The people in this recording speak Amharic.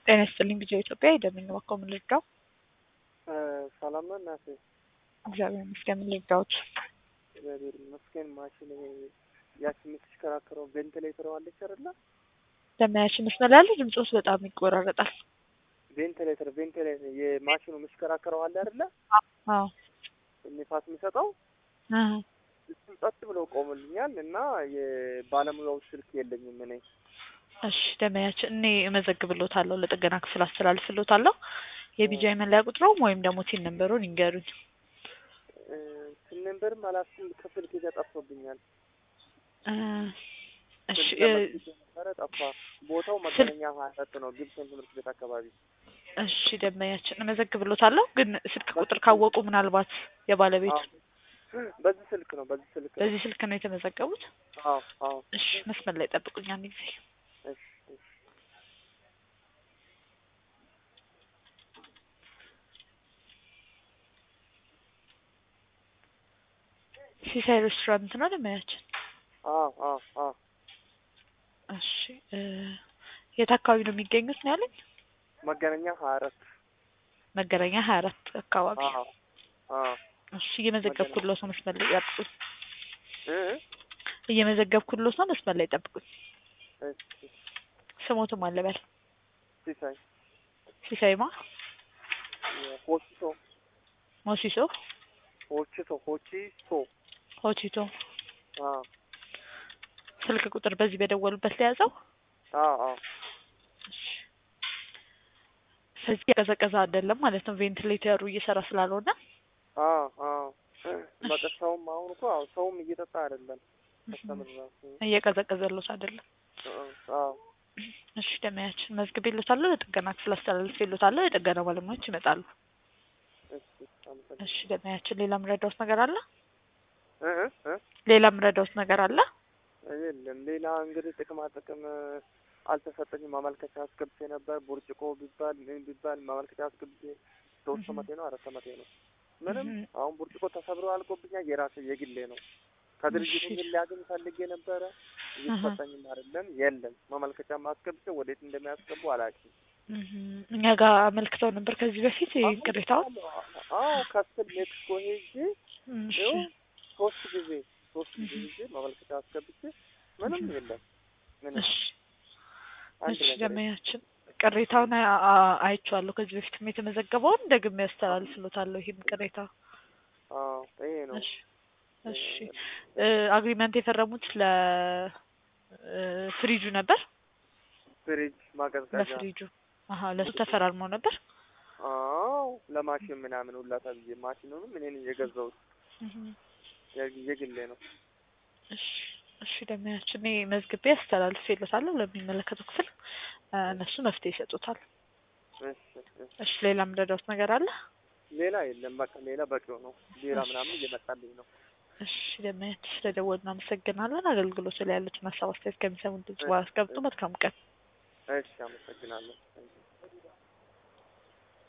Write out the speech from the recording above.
ጤና ይስጥልኝ ጊዜ ኢትዮጵያ የደምኝ ባኮ ምን ልርዳው? ሰላም ነው እናቴ? እግዚአብሔር ይመስገን። ምን ልርዳዎት? እግዚአብሔር ይመስገን። ማሽን ያቺ የምትሽከራከረው ቬንቲሌተር አለች አይደለ? ለማያችን መስመር ያለ ድምፆስ በጣም ይቆራረጣል። ቬንቲሌተር ቬንቲሌተር የማሽኑ የምሽከራከረው አለ አይደለ? አዎ ንፋስ የሚሰጠው አዎ። እሱ ጸጥ ብሎ ቆሙልኛል እና የባለሙያው ስልክ የለኝም እኔ እሺ ደመያችን እኔ እመዘግብሎታለሁ፣ ለጥገና ክፍል አስተላልፍሎታለሁ። የቢጃይ መለያ ቁጥሮም ወይም ደግሞ ቲን ነንበሩን ይንገሩኝ። ስንንበርም አላስኩም ክፍል ጊዜ ጠፍቶብኛል። እ እሺ ስልክ ለመስጠት የነበረ ጠፋ። ቦታው መገናኛ ሀያ አራት ነው፣ ግብፅን ትምህርት ቤት አካባቢ። እሺ ደመያችን እመዘግብሎታለሁ። ግን ስልክ ቁጥር ካወቁ ምናልባት የባለቤቱ አዎ። በዚህ ስልክ ነው በዚህ ስልክ ነው። በዚህ ስልክ ነው የተመዘገቡት። አዎ አዎ። እሺ መስመር ላይ ጠብቁኝ አንድ ጊዜ። እሺ እሺ። ሲሳይ ሬስቶራንት ነው ደመያችን። አዎ አዎ አዎ። እሺ እ የት አካባቢ ነው የሚገኙት ነው ያለኝ? መገናኛ ሀያ አራት መገናኛ ሀያ አራት አካባቢ። አዎ አዎ። እሺ እየመዘገብኩሎት ነው፣ መስመር ላይ ጠብቁኝ። እ እየመዘገብኩሎት ነው፣ መስመር ላይ ጠብቁኝ። እሺ ስሞትም አለበል ሲሳይ ሲሳይማ ሆቺቶ ሞሲሶ ሆቺቶ ሆቺቶ ሆቲቶ አዎ ስልክ ቁጥር በዚህ በደወሉበት ለያዘው። አዎ አዎ። ስለዚህ የቀዘቀዘ አይደለም ማለት ነው፣ ቬንቲሌተሩ እየሰራ ስላልሆነ። አዎ አዎ። በቃ ሰውም አሁን እኮ አዎ ሰውም እየጠጣ አይደለም። ከስተምር ራሱ እየቀዘቀዘሎት አይደለም። አዎ እሺ ደመያችን መዝግቤሎታለሁ፣ ለጥገና ክፍል አስተላልፌሎታለሁ። የጥገና ባለሙያዎች ይመጣሉ። እሺ አመሰግናለሁ። እሺ ደመያችን ሌላ ምረዳውት ነገር አለ? እ እ እ ሌላ ምረዳውት ነገር አለ? የለም ሌላ እንግዲህ ጥቅማ ጥቅም አልተሰጠኝም። ማመልከቻ አስገብቼ ነበር። ቡርጭቆ ቢባል ምን ቢባል ማመልከቻ አስገብቼ ሶስት አመቴ ነው አራት አመቴ ነው። ምንም እህ አሁን ቡርጭቆ ተሰብሮ አልቆብኛል። የራሴ የግሌ ነው። ከድርጅቱ እሺ። ግን ሊያገኝ ፈልጌ ነበረ እየተሰጠኝም አይደለም። የለም ማመልከቻ አስገብቼ ወዴት እንደሚያስገቡ አላውቅም። እህ እኛ ጋር አመልክተው ነበር ከዚህ በፊት ይሄን ቅሬታውን። አዎ ከስል ሜክሲኮ ሄጄ እሺ ይኸው ሶስት ጊዜ ሶስት ጊዜ ሄጄ ማመልከቻ አስገብቼ ምንም የለም ምንም እሺ አንድ እሺ ነገር የለም። ደመያችን ቅሬታውን አ- አ- አይቼዋለሁ። ከዚህ በፊትም የተመዘገበውን ደግሜ ያስተላልፍሎታለሁ። ይሄም ቅሬታ አዎ ይሄ ነው። እሺ እሺ እ አግሪመንት የፈረሙት ለ እ ፍሪጁ ነበር። ፍሪጅ ማቀዝቀዣ ለፍሪጁ አሀ ለሱ ተፈራርመው ነበር። አዎ ለማሽን ምናምን ሁላ ተብዬ ማሽኑንም እኔን የገዛሁት እህ የ- የግሌ ነው። እሺ እሺ ደመያችን እኔ መዝግቤ አስተላልፌሎታለሁ ለሚመለከተው ክፍል እ እነሱ መፍትሄ ይሰጡታል። እሺ እሺ። እሺ ሌላ ምረዳውት ነገር አለ? ሌላ የለም በቃ ሌላ በቂው ነው። ቢራ ምናምን እየመጣልኝ ነው። እሺ ደመያችን ስለደወሉ እናመሰግናለን። አገልግሎቱ ላይ ያሉትን ሀሳብ አስተያየት ከሚሰሙን ድምጽ በኋላ አስቀምጡ። መልካም ቀን። እሺ አመሰግናለሁ።